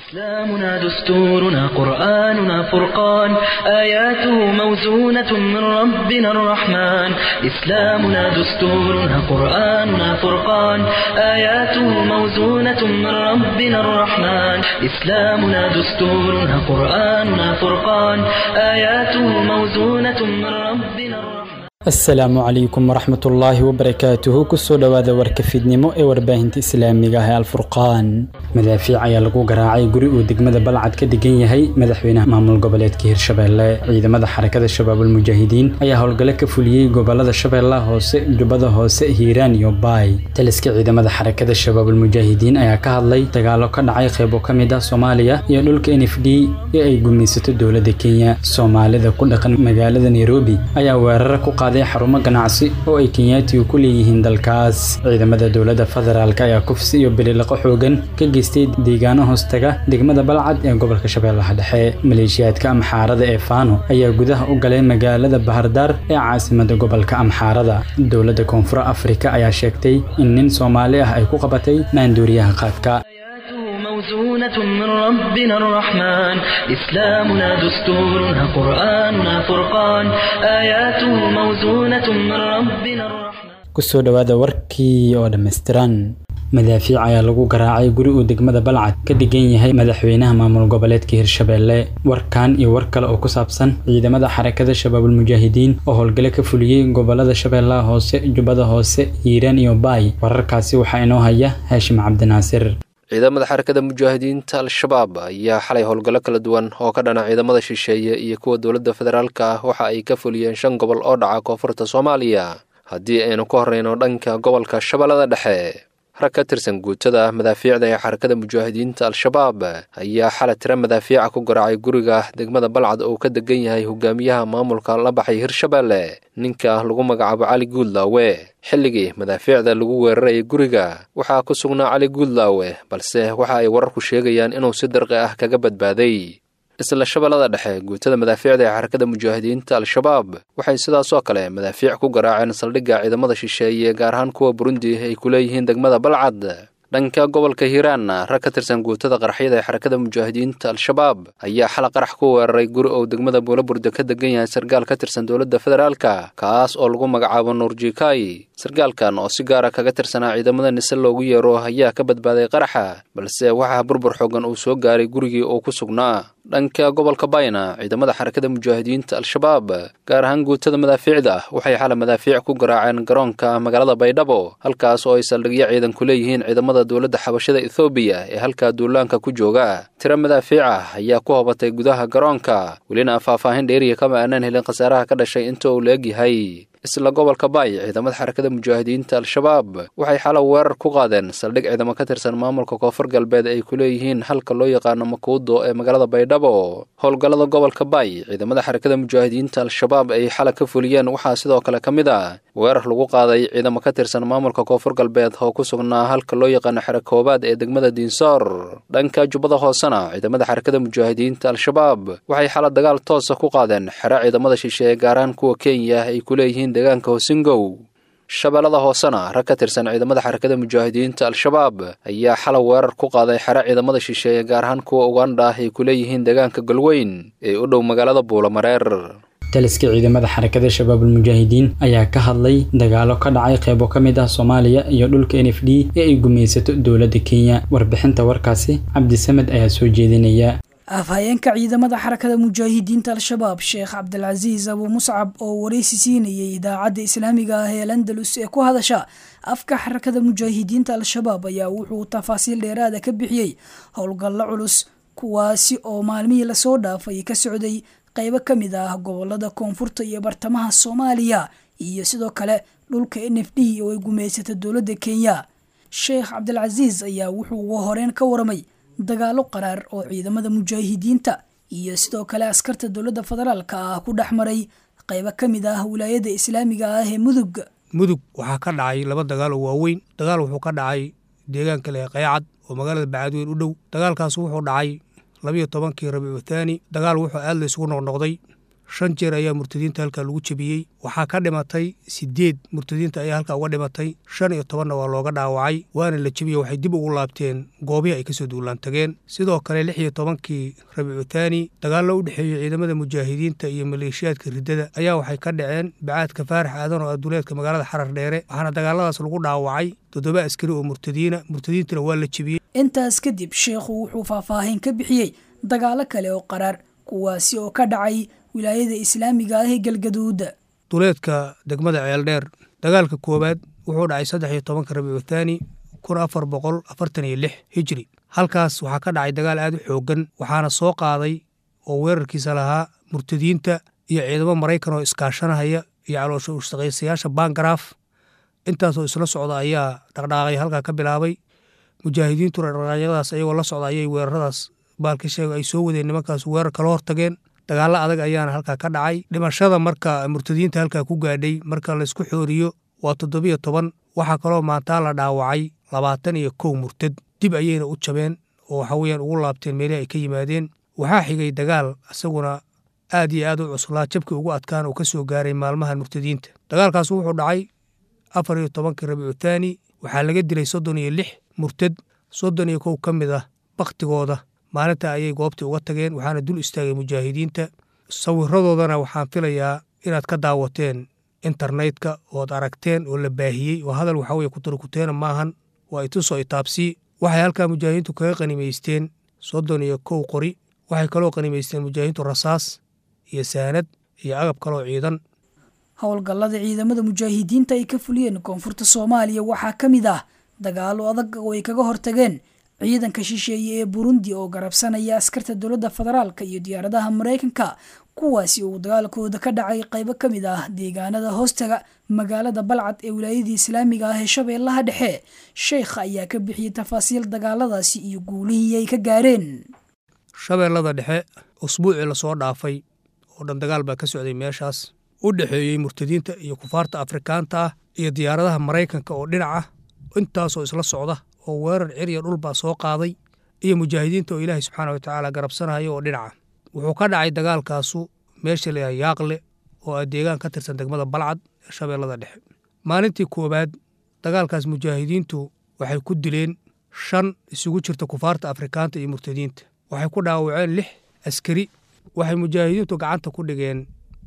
إسلامنا دستورنا قرآننا فرقان آياته موزونة من ربنا الرحمن إسلامنا دستورنا قرآننا فرقان آياته موزونة من ربنا الرحمن إسلامنا دستورنا قرآننا فرقان آياته موزونة من ربنا الرحمن asalaamu calaykum waraxmatullaahi wabarakaatuhu kusoo dhowaada warka fiidnimo ee warbaahinta islaamiga ah ee alfurqaan madaafiic ayaa lagu garaacay guri uu degmada balcad ka degan yahay madaxweynaha maamul goboleedka hirshabeelle ciidamada xarakada shabaabul mujaahidiin ayaa howlgalo ka fuliyey gobolada shabeellaha hoose jubbada hoose hiiraan iyo baay taliska ciidamada xarakada shabaabul mujaahidiin ayaa ka hadlay dagaalo ka dhacay qeybo ka mid ah soomaaliya iyo dhulka n f d ee ay gumaysato dowladda kenya soomaalida ku dhaqan magaalada nairobi ayaa weeraro ku qaaday xarumo ganacsi oo ay kenyaatigu ku leeyihiin dalkaas ciidamada dowladda federaalk ayaa kufsi iyo bililiqo xoogan ka geystay deegaano hoostaga degmada balcad ee gobolka shabeellaha dhexe maleeshiyaadka amxaarada ee faano ayaa gudaha u galay magaalada bahardaar ee caasimada gobolka amxaarada dowladda koonfur afrika ayaa sheegtay in nin soomaali ah ay ku qabatay maanduuriyaha qaadka موزونة من ربنا الرحمن إسلامنا دستورنا قرآننا فرقان آياته موزونة من ربنا الرحمن kusoo dhowaada warkii oo dhammaystiran madaafiic ayaa lagu garaacay guri uu degmada balcad ka degan yahay madaxweynaha maamul goboleedka hirshabeelle warkan iyo war kale oo ku saabsan ciidamada xarakada shabaabul mujaahidiin oo howlgalo ka fuliyey gobolada shabeellaha hoose jubbada hoose hiiraan iyo baay wararkaasi waxaa inoo haya haashim cabdinaasir ciidamada xarakada mujaahidiinta al-shabaab ayaa xalay howlgallo kala duwan oo ka dhana ciidamada shisheeye iyo kuwa dowladda federaalka ah waxa ay ka fuliyeen shan gobol oo dhaca koonfurta soomaaliya haddii aynu ka horreyno dhanka gobolka shabeellada dhexe rag ka tirsan guutada madaafiicda ee xarakada mujaahidiinta al-shabaab ayaa xala tira madaafiica ku garaacay guriga degmada balcad oo ka degan yahay hogaamiyaha maamulka la baxay hirshabeelle ninka lagu magacaabo cali guudlaawe xilligii madaafiicda lagu weerarayay guriga waxaa ku sugnaa cali guudlaawe balse waxa ay wararku sheegayaan inuu si darqi ah kaga badbaaday isla shabeellada dhexe guutada madaafiicda ee xarakada mujaahidiinta al-shabaab waxay sidaasoo kale madaafiic ku garaaceen saldhigga ciidamada shisheeye gaar ahaan kuwa burundi ay ku leeyihiin degmada balcad dhanka gobolka hiiraanna rag ka tirsan guutada qaraxyada ee xarakada mujaahidiinta al-shabaab ayaa xala qarax ku weeraray guri ou degmada buulaburda ka degan yahay sargaal ka tirsan dowladda federaalka kaas oo lagu magacaabo nuurjikai sargaalkan oo si gaara kaga tirsanaa ciidamada nise loogu yeero ayaa ka badbaaday qaraxa balse waxaa burbur xoogan uu soo gaaray gurigii uu ku sugnaa dhanka gobolka bayna ciidamada xarakada mujaahidiinta al-shabaab gaar ahaan guutada madaafiicda ah waxay xala madaafiic ku garaaceen garoonka magaalada baydhabo halkaas oo ay saldhigyo ciidan ku leeyihiin ciidamada dowladda xabashada ethoobiya ee halkaa duulaanka ku jooga tiro madaafiic ah ayaa ku hobatay gudaha garoonka welina faahfaahin dheeriya kama aanaan helin khasaaraha ka dhashay inta uu la-eg yahay isla gobolka baay ciidamada xarakada mujaahidiinta al-shabaab waxay xala weerar ku qaadeen saldhig ciidamo ka tirsan maamulka koonfur galbeed ay ku leeyihiin halka loo yaqaano makuudo ee magaalada baydhabo howlgallada gobolka baay ciidamada xarakada mujaahidiinta al-shabaab ay xala ka fuliyeen waxaa sidoo kale ka mid ah weerar lagu qaaday ciidamo ka tirsan maamulka koonfur galbeed oo ku sugnaa halka loo yaqaano xero koobaad ee degmada diinsoor dhanka jubbada hoosena ciidamada xarakada mujaahidiinta al-shabaab waxay xala dagaal toosa ku qaadeen xero ciidamada shisheeye gaaraan kuwa kenya ay ku leeyihiin deegaanka hosingow shabeellada hoosena rag ka tirsan ciidamada xarakada mujaahidiinta al-shabaab ayaa xala weerar ku qaaday xero ciidamada shisheeye gaar ahaan kuwa ugandha ah ay ku leeyihiin deegaanka galweyn ee u dhow magaalada buulamareer taliska ciidamada xarakada shabaabul mujaahidiin ayaa ka hadlay dagaalo ka dhacay qeybo ka mid ah soomaaliya iyo dhulka n f d ee ay gumaysato dowladda kenya warbixinta warkaasi cabdisamed ayaa soo jeedinaya afhayeenka ciidamada xarakada mujaahidiinta al-shabaab sheekh cabdilcasiis abu muscab oo wareysi siinayay idaacadda islaamiga ah ee landalus ee ku hadasha afka xarakada mujaahidiinta al-shabaab ayaa wuxuu tafaasiil dheeraada ka bixiyey howlgallo culus kuwaasi oo maalmihii lasoo dhaafay ka socday qeybo ka mid ah gobolada koonfurta iyo bartamaha soomaaliya iyo sidoo kale dhulka n f d oo ay gumaysata dowladda kenya sheekh cabdilcasiis ayaa wuxuu uga horeen ka waramay dagaalo qaraar oo ciidamada mujaahidiinta iyo sidoo kale askarta dowladda federaalka ah ku dhex maray qeybo ka mid ah wilaayada islaamiga ah ee mudug mudug waxaa ka dhacay laba dagaal oo waaweyn dagaal wuxuu ka dhacay deegaanka leh qaycad oo magaalada bacadweyn u dhow dagaalkaas wuxuu dhacay labiyo tobankii rabiicu thaani dagaal wuxuu aad la isugu noqnoqday shan jeer ayaa murtadiinta halkaa lagu jebiyey waxaa ka dhimatay sideed murtadiinta ayaa halkaa uga dhimatay shan iyo tobanna waa looga dhaawacay waana la jebiye waxay dib ugu laabteen goobihii ay kasoo duulaan tageen sidoo kale lix iyo tobankii rabiicu thaani dagaallo u dhexeeyey ciidamada mujaahidiinta iyo maleeshiyaadka riddada ayaa waxay ka dhaceen bacaadka faarax aadan oo aduleedka magaalada xarar dheere waxaana dagaaladaas lagu dhaawacay toddoba askari oo murtadiina murtadiintana waa la jebiyey intaas kadib sheekhu wuxuu faahfaahin ka bixiyey dagaalo kale oo qaraar kuwaasi oo ka dhacay wilaayada islaamiga ah ee galgaduuda duleedka degmada ceeldheer dagaalka koowaad wuxuu dhacay saddex iyo tobanka rabiicu thaani kun afar boqol afartan iyo lix hijri halkaas waxaa ka dhacay dagaal aad u xooggan waxaana soo qaaday oo weerarkiisa lahaa murtadiinta iyo ciidamo maraykan oo iskaashanahaya iyo caloosha ushaqaysayaasha bangaraaf intaasoo isla socda ayaa dhaqdhaaqay halkaa ka bilaabay mujaahidiintuna dhaqdhaaqyadaas ayagoo la socda ayay weeraradaas baalka sheega ay soo wadeen nimankaas weerar kala hortageen dagaallo adag ayaana halkaa ka dhacay dhimashada marka murtadiinta halkaa ku gaadhay marka laysku xooriyo waa toddobiyo toban waxaa kaloo maantaa la dhaawacay labaatan iyo kow murtad dib ayayna u jabeen oo waxa weeyaan ugu laabteen meelihii ay ka yimaadeen waxaa xigay dagaal isaguna aad iyo aad u cuslaa jabkii ugu adkaan uu ka soo gaaray maalmahan murtadiinta dagaalkaas wuxuu dhacay afar iyo tobankii rabiicu thaani waxaa laga dilay soddon iyo lix murtad soddon iyo kow ka mid ah bakhtigooda maalinta ayay goobtii uga tageen waxaana dul istaagay mujaahidiinta sawiradoodana waxaan filayaa inaad ka daawateen internetka ood aragteen oo la baahiyey oo hadal waxa weye kutarikuteena maahan waa itusoo itaabsii waxay halkaa mujaahidiintu kaga qanimaysteen soddon iyo kow qori waxay kaloo qanimaysteen mujaahidiintu rasaas iyo saanad iyo agab kaloo ciidan howlgallada ciidamada mujaahidiinta ay ka fuliyeen koonfurta soomaaliya waxaa ka mid ah dagaalo adag oo ay kaga hortageen ciidanka shisheeye ee burundi oo garabsanaya askarta dowladda federaalk iyo diyaaradaha maraykanka kuwaasi uu dagaalkooda ka dhacay qaybo ka mid ah deegaanada hoostaga magaalada balcad ee wilaayadii islaamiga ah ee shabeellaha dhexe sheekha ayaa ka bixiyey tafaasiil dagaaladaasi iyo guulihii ay ka gaareen shabeellada dhexe usbuucii lasoo dhaafay oo dhan dagaal baa ka socday meeshaas u dhexeeyey murtadiinta iyo kufaarta afrikaanta ah iyo diyaaradaha maraykanka oo dhinaca intaasoo isla socda oo weerar ciriya dhulbaa soo qaaday iyo mujaahidiinta oo ilaahay subxaana wa tacaala garabsanaya oo dhinaca wuxuu ka dhacay dagaalkaasu meesha layaha yaaqle oo ah deegaan ka tirsan degmada balcad ee shabeellada dhexe maalintii koowaad dagaalkaas mujaahidiintu waxay ku dileen shan isugu jirta kufaarta afrikaanta iyo murtadiinta waxay ku dhaawaceen lix askari waxay mujaahidiintu gacanta ku dhigeen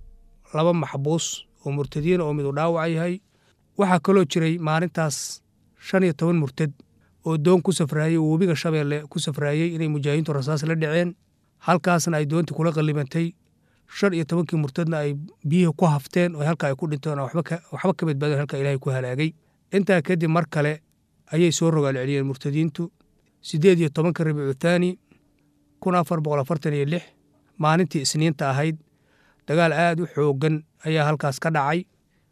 laba maxbuus oo murtadiina oo midu dhaawaca yahay waxaa kaloo jiray maalintaas shan iyo toban murtad oo doon ku safraayey oo webiga shabeelle ku safraayey inay mujaahidiintu rasaas la dhaceen halkaasna ay doontii kula qallibantay shan iyo tobankii murtadna ay biyihii ku hafteen oo halka ay ku dhinteen oo waxba ka badbaadeen halka ilaahay ku halaagay intaa kadib mar kale ayay soo rogaal celiyeen murtadiintu siddeed iyo tobanka rabiicu thaani kun afar boqol afartan iyo lix maalintii isniinta ahayd dagaal aad u xooggan ayaa halkaas ka dhacay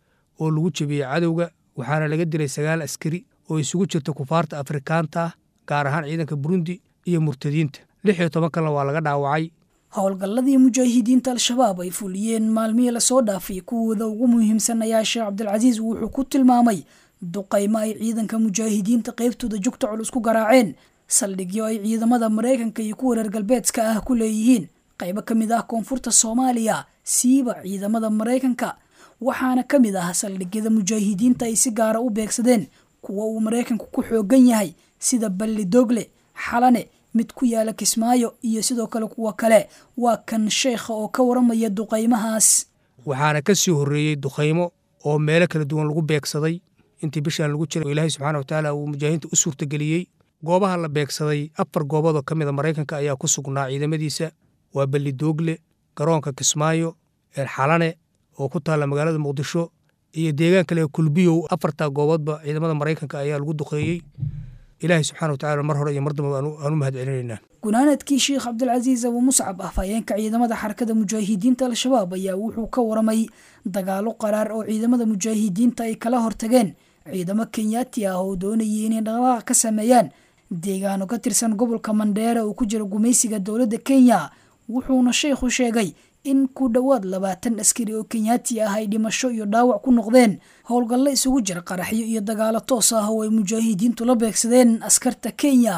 oo lagu jebiyey cadowga waxaana laga dilay sagaal askari oo isugu jirta kufaarta afrikaanta ah gaar ahaan ciidanka burundi iyo murtadiinta lix iyo toban kalena waa laga dhaawacay howlgalladii mujaahidiinta al-shabaab ay fuliyeen maalmihii lasoo dhaafay kuwooda ugu muhiimsan ayaa sheekh cabdilcasiis wuxuu ku tilmaamay duqaymo ay ciidanka mujaahidiinta qaybtooda jugta culus ku garaaceen saldhigyo ay ciidamada maraykanka iyo kuwa reer galbeedka ah ku leeyihiin qaybo ka mid ah koonfurta soomaaliya siiba ciidamada maraykanka waxaana ka mid ah saldhigyada mujaahidiinta ay si gaara u beegsadeen kuwa uu maraykanku ku xoogan yahay sida balli dogle xalane mid ku yaala kismaayo iyo sidoo kale kuwa kale waa kan sheekha oo ka waramaya duqaymahaas waxaana ka sii horreeyey duqaymo oo meelo kala duwan lagu beegsaday intii bishaan lagu jiray oo ilaahay subxaana watacaala uu mujaahidiinta u suurtageliyey goobaha la beegsaday afar gooboodoo ka mida maraykanka ayaa ku sugnaa ciidamadiisa waa balli doogle garoonka kismaayo xalane oo ku taalla magaalada muqdisho iyo deegaan kale kulbiyow afartaa gooboodba ciidamada maraykanka ayaa lagu duqeeyey ilaahay subxana watacala mar hore iyo mar damba aan u mahad celinaynaa gunaanadkii sheekh cabdilcasiis abu muscab afhayeenka ciidamada xarakada mujaahidiinta al-shabaab ayaa wuxuu ka waramay dagaalo qaraar oo ciidamada mujaahidiinta ay kala hortageen ciidamo kenyaati ah oo doonayay inay dhaqdhaqaaq ka sameeyaan deegaano ka tirsan gobolka mandheere oo ku jira gumaysiga dowladda kenya wuxuuna sheekhu sheegay in ku dhowaad labaatan askari oo kenyaati ah ay dhimasho iyo dhaawac ku noqdeen howlgallo isugu jira qaraxyo iyo dagaalo toos ah oo ay mujaahidiintu la beegsadeen askarta kenya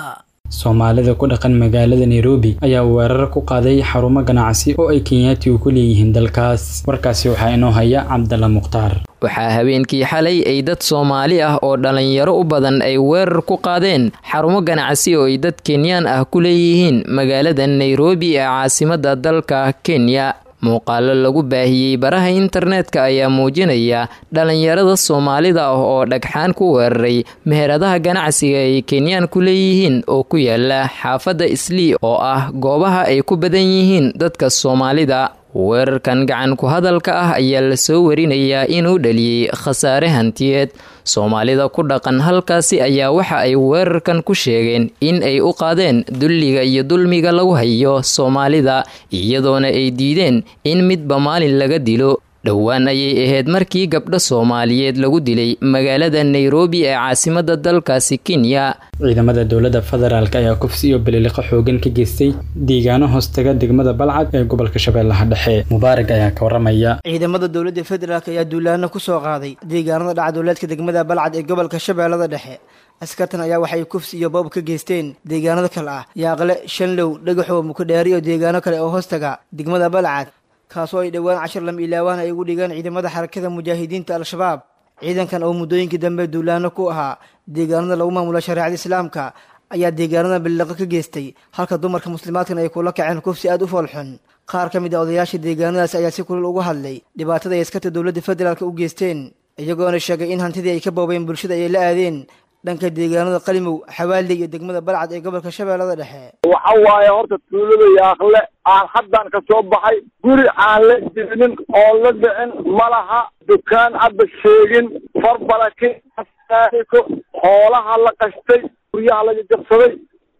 soomaalida ku dhaqan magaalada nairobi ayaa weerar ku qaaday xarumo ganacsi oo ay kenyaatigu ku leeyihiin dalkaas warkaasi waxaa inoo haya cabdalla mukhtaar waxaa habeenkii xalay ay dad soomaali ah oo dhallinyaro u badan ay weerar ku qaadeen xarumo ganacsi oo ay dad kenyaan ah ku leeyihiin magaalada nairobi ee caasimadda dalka kenya muuqaalo lagu baahiyey baraha internetka ayaa muujinaya dhallinyarada soomaalida ah oo dhagxaan ku weeraray meheradaha ganacsiga ay kenyaan ku leeyihiin oo ku yaala xaafadda islii oo ah goobaha ay ku badan yihiin dadka soomaalida weerarkan gacan ku hadalka ah ayaa lasoo warinayaa inuu dhaliyey khasaare hantiyeed soomaalida ku dhaqan halkaasi ayaa waxa ay weerarkan ku sheegeen in ay u qaadeen dulliga iyo dulmiga lagu hayo soomaalida iyadoona ay diideen in midba maalin laga dilo dhowaan ayay ahayd markii gabdho soomaaliyeed lagu dilay magaalada nairobi ee caasimadda dalkaasi kenya ciidamada dowladda federaalk ayaa kufsi iyo baliliqo xoogan ka geystay deegaano hoostaga degmada balcad ee gobolka shabeellaha dhexe mubaarag ayaa ka waramaya ciidamada dowladda federaalk ayaa duulaano ku soo qaaday deegaanada dhacdowleedka degmada balcad ee gobolka shabeellada dhexe askartan ayaa waxay kufsi iyo boob ka geysteen deegaanada kale ah yaaqle shanlow dhagaxow mukadheeri iyo deegaano kale oo hoostaga degmada balcad kaasoo ay dhowaan cashar lam ilaawaan ay ugu dhigaan ciidamada xarakada mujaahidiinta al-shabaab ciidankan oo muddooyinkii dambe duulaano ku ahaa deegaanada lagu maamulo shareecada islaamka ayaa deegaanada billiqo ka geystay halka dumarka muslimaadkan ay kula kaceen kufsi aada u foolxun qaar ka mid a odayaasha deegaanadaas ayaa si kulul uga hadlay dhibaatada ay askarta dowladda federaalk u geysteen iyagoona sheegay in hantidii ay ka boobeen bulshada ay la aadeen dhanka deegaanada qalimow xawaaley iyo degmada balcad ee gobolka shabeellada dhexe waxa waaye horta tuulada yaaqle aan haddaan ka soo baxay guri aan la jirinin oo la dhicin malaha dukaan hadda sheegin farbalaki ko hoolaha la qashtay guryaha laga jabsaday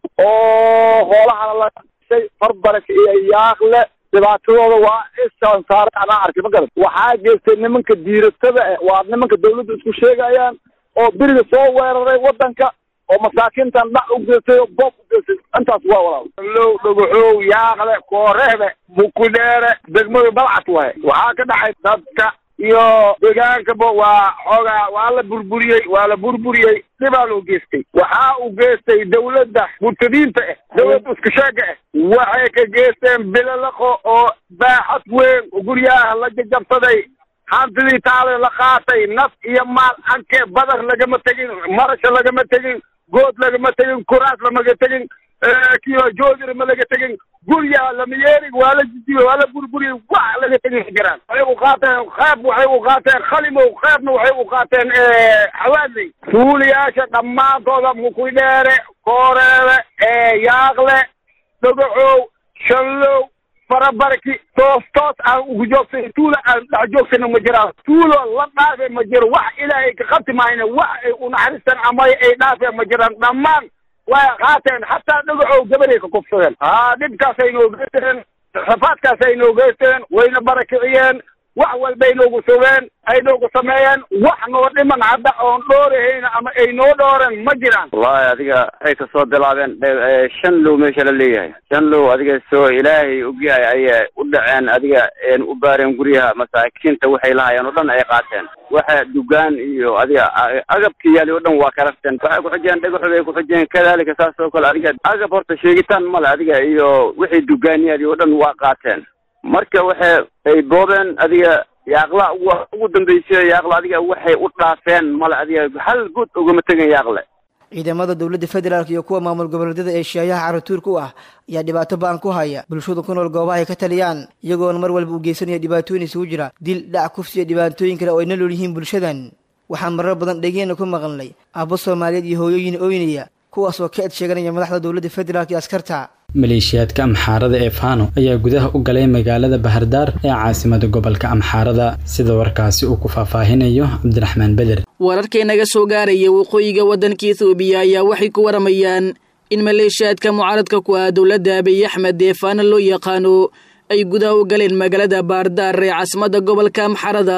oo hoolahana la qashtay farbalaki iyo yaaqle dhibaatadooda waa isaan saaray anaa arkay ma garan waxaa geystay nimanka diiratada eh waa nimanka dawladda isku sheegayaan oo beriga soo weeraray waddanka oo masaakiintan dhac u geystay oo boob u geystay intaas waa walaal low dhagaxow yaaqle kooreebe mukudheere degmada balcad waay waxaa ka dhacay dadka iyo deegaankaba waa xoogaa waa la burburiyey waa la burburiyey dhibaa loo geystay waxaa uu geystay dawladda murtadiinta ah dawladda isku sheega ah waxay ka geysteen bilalaqo oo baaxad weyn guryaha la jajabsaday hantidii taale la qaatay naf iyo maal ankee badar lagama tegin marasha lagama tegin good lagama tegin kuraas lamaga tegin kiyo joodir ma laga tegin guryaha lama yeerig waa la jijiye waa la burburiyey wax laga tegin jiraan waxay u qaateen qeyb waxay u qaateen khalimow qeybna waxay u qaateen xawaadley suuliyaasha dhammaantooda mukudheere kooreebe yaaqle dhagaxow shanlow farabarki toos toos aan ugu joogsan tuula aan dhex joogsana ma jiraan tuulo la dhaafe ma jiro wax ilaahay ka qabti maayna wax ay unaxariistaan ama ay dhaafeen ma jiraan dhammaan way qaateen hataa dhagaxow gabaday ka kufsadeen haa dhibkaasay noo geysteen rafaadkaasay noo geysteen wayna barakiciyeen wax walbay noogu sugeen ay noogu sameeyeen wax noo dhiman hadda oon dhoorahayna ama ay noo dhooren ma jiraan wallahi adiga waxay kasoo bilaabeen shan low meesha la leeyahay shan low adiga soo ilaahay ogyahay ayay u dhaceen adiga u baareen guryaha masaakiinta waxay lahayeen oo dhan ay qaateen waxa dugaan iyo adiga agabka yaali oo dhan waa karafteen waxay kuxujeen dhagaxood ay kuxujeen kadalika saas oo kale adiga agab horta sheegitaan male adiga iyo wixii dugaan yaali oo dhan waa qaateen marka waxay ay boobeen adiga yaaqla ugu dambeysay yaaqla adiga waxay u dhaafeen male adiga hal good ugama tegin yaaqle ciidamada dowladda federaalk iyo kuwa maamul goboleedyada ee shaayaha caratuurka u ah ayaa dhibaato ba-an ku haya bulshada ku nool goobaha ay ka taliyaan iyagoona mar walba u geysanaya dhibaatooyin isugu jira dil dhac kufsi iyo dhibaatooyin kale oo ay na lool yihiin bulshadan waxaan marar badan dhegeena ku maqalnay aabbo soomaaliyeed iyo hooyooyin oynaya kuwaas oo ka ed sheeganaya madaxda dowladda federaalk iyo askarta maleeshiyaadka amxaarada ee fano ayaa gudaha u galay magaalada bahardaar ee caasimada gobolka amxaarada sida warkaasi uu ku faahfaahinayo cabdiraxmaan beder wararkii naga soo gaaraya waqooyiga waddanka ethoobiya ayaa waxay ku waramayaan in maleeshiyaadka mucaaradka ku ah dowladda abiy axmed ee fano loo yaqaano ay gudaha u galeen magaalada bahardaar ee caasimada gobolka amxaarada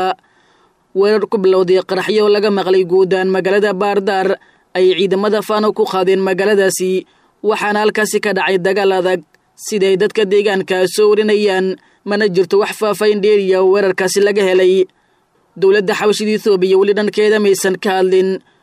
weerar ku bilowday qaraxyo laga maqlay guudaan magaalada bahardaar ay ciidamada fano ku qaadeen magaaladaasi waxaana halkaasi ka dhacay dagaal adag siday dadka deegaanka soo warinayaan mana jirto wax faafayn dheeriya oo weerarkaasi laga helay dowladda xabashida ethoobiya weli dhankeeda maysan ka hadlin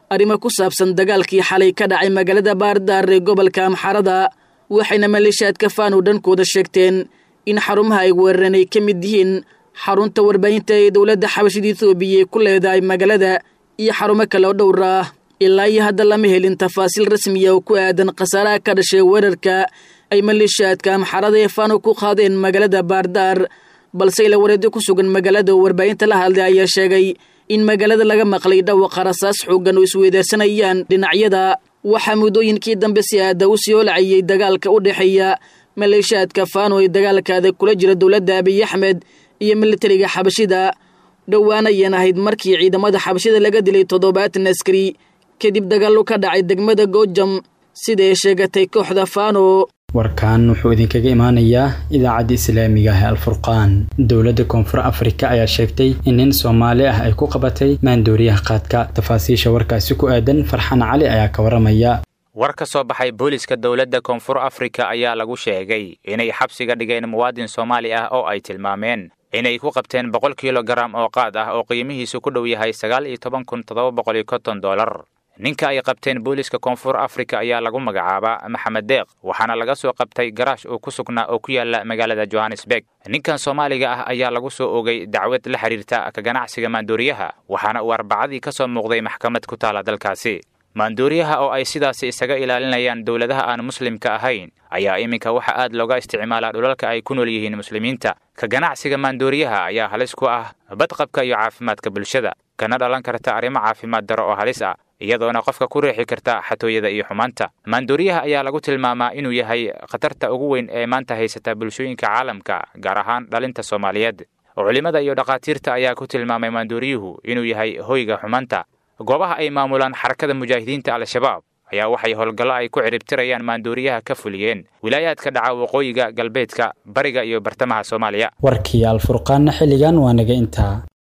arrimo ku saabsan dagaalkii xalay ka dhacay magaalada baardaar ee gobolka amxarada waxayna maleeshiyaadka faano dhankooda sheegteen in xarumaha ay weerareen ay ka mid yihiin xarunta warbaahinta ee dowladda xabashida etoobiya ku leedahay magaalada iyo xarumo kale oo dhowr ah ilaa iyo hadda lama helin tafaasiil rasmiya oo ku aadan khasaaraha ka dhashay weerarka ay maleeshiyaadka amxarada ee faano ku qaadeen magaalada baardaar balse ila wareedyo ku sugan magaalada oo warbaahinta la hadlay ayaa sheegay in magaalada laga maqlay dhawaqa rasaas xooggan oo isweydaarsanayaan dhinacyada waxaa muddooyinkii dambe si aada u sii olacayay dagaalka u dhexeeya maleeshiyaadka faano ee dagaalkaada kula jira dowladda abiy axmed iyo militariga xabashida dhowaan ayaan ahayd markii ciidamada xabashida laga dilay toddobaatan askari kadib dagaallo ka dhacay degmada goojam sida ay sheegatay kooxda faano warkan wuxuu idinkaga imaanayaa idaacadda islaamiga ah alfurqaan dowladda koonfur afrika ayaa sheegtay in nin soomaali ah ay ku qabatay maandooriyaha qaadka tafaasiisha warkaasi ku aadan farxan cali ayaa ka waramaya war ka soo baxay booliska dowladda koonfur afrika ayaa lagu sheegay inay xabsiga dhigeen muwaadin soomaali ah oo ay tilmaameen inay ku qabteen boqol kilogaram oo qaad ah oo qiimihiisu ku dhow yahay sagaal iyo toban kun toddoba boqol iyo konton dollar ninka ay qabteen booliska koonfur afrika ayaa lagu magacaabaa maxamed deeq waxaana laga soo qabtay garaash uu ku sugnaa oo ku yaala magaalada johannesburg ninkan soomaaliga ah ayaa lagu soo ogay dacwad la xidhiirta ka ganacsiga maandooriyaha waxaana uu arbacadii ka soo muuqday maxkamad ku taala dalkaasi maandooriyaha oo ay sidaasi isaga ilaalinayaan dowladaha aan muslimka ahayn ayaa iminka waxa aad looga isticmaalaa dhulalka ay ku nool yihiin muslimiinta ka ganacsiga maandooriyaha ayaa halis ku ah badqabka iyo caafimaadka bulshada kana dhalan karta arrimo caafimaad daro oo halis ah iyadoona qofka ku riixi karta xatooyada iyo xumaanta maandooriyaha ayaa lagu tilmaamaa inuu yahay khatarta ugu weyn ee maanta haysata bulshooyinka caalamka gaar ahaan dhalinta soomaaliyeed culimmada iyo dhakhaatiirta ayaa ku tilmaamay maandooriyuhu inuu yahay hoyga xumaanta goobaha ay maamulaan xarakada mujaahidiinta al-shabaab ayaa waxay howlgallo ay ku ciribtirayaan maandooriyaha ka fuliyeen wilaayaadka dhaca waqooyiga galbeedka bariga iyo bartamaha soomaaliya warkii alfurqaanna xilligan waa naga intaa